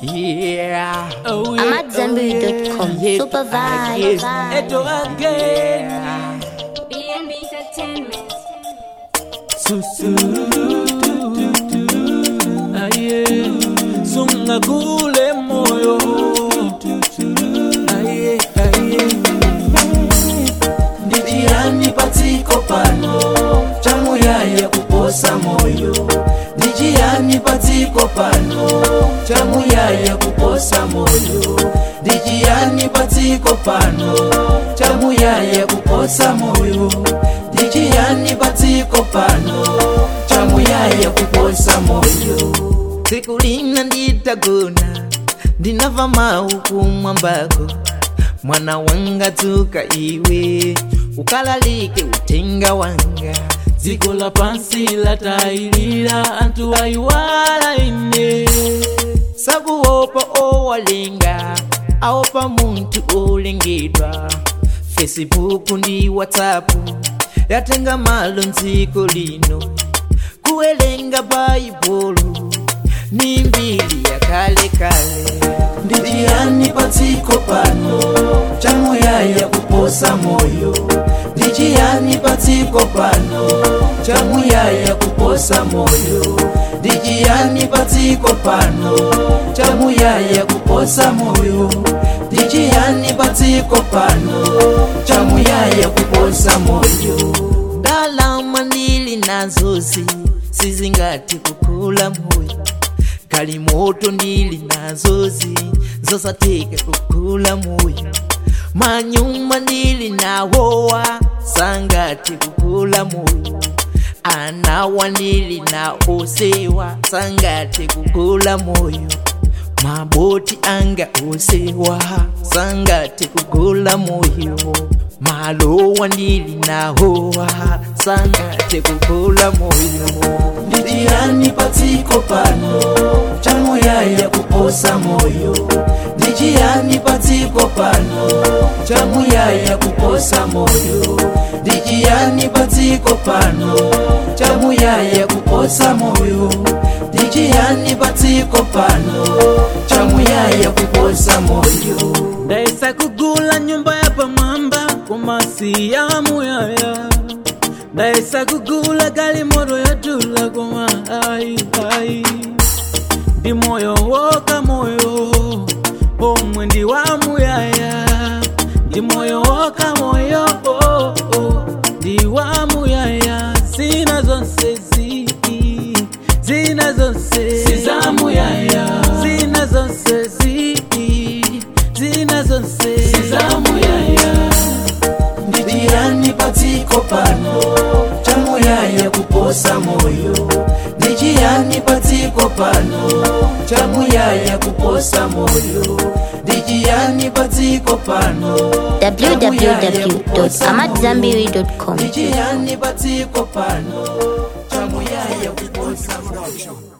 Yeah. Oh, I'm at Zenberry.com. Super vibe. Eto again. BNB Entertainment. Susu. Aye. Sunga kule moyo. Aye, aye. Ndijiani patiko pano chamuyaya kuposa moyo ndijiani patiko pano chamuyaya kuposa moyo ndijiani patiko pano chamuyaya kuposa moyo ndijiani patiko pano chamuyaya kuposa moyo siku lina nditagona ndinava mauku mwambako mwana wanga tuka iwe ukalalike utenga wanga dziko la pansi latailira anthu ayiwala ine sakuopa owalenga aopa munthu olengedwa facebook ndi whatsapp yatenga malo mdziko lino kuwelenga bhaibulu ni mbiri yakalekale ndijiani patsiko pano chamuyaya kuposa moyo ndijiani patsiko pano chamuyaya kuposa moyo ndijiani patsiko pano chamuyaya kuposa moyo ndijiani patsiko pano chamuyaya kuposa moyo ndalama ndili nazozi sizingati kukula moyo kali moto ndili nazozi zosateka kukula moyo manyumba ndili nawowa sangati kukula moyo anawa ndili na osewa sangati kukula moyo maboti anga osewa sangati kukula moyo malowa ndili nawowa sangati kukula moyo ndijiani patsiko pano chamuyaya kuposa moyo ndijiani patsiko pano chamuyaya kuposa moyo ndijiani patsiko pano chamuyaya kuposa moyo ndijiani patsiko pano chamuyaya kuposa moyo ndaisa kugula nyumba ya pamwamba kumasi ya muyaya ndaisa kugula gali moto yatula koma ai ai ndi moyo woka moyo omwe ndi wa muyaya ndi moyo woka moyo oh, oh, ndi wa muyaya zina zonse zi zina zonse siza muyaya zina zonse zi zina zonse siza muyaya ndijiani patsiko pano chamuyaya kuposa moyo ndijiani patsiko pano chamuyaya kuposa moyo ndijiani patsiko pano www.amatzambiri.com. ndijiani patsiko pano chamuyaya kuposa moyo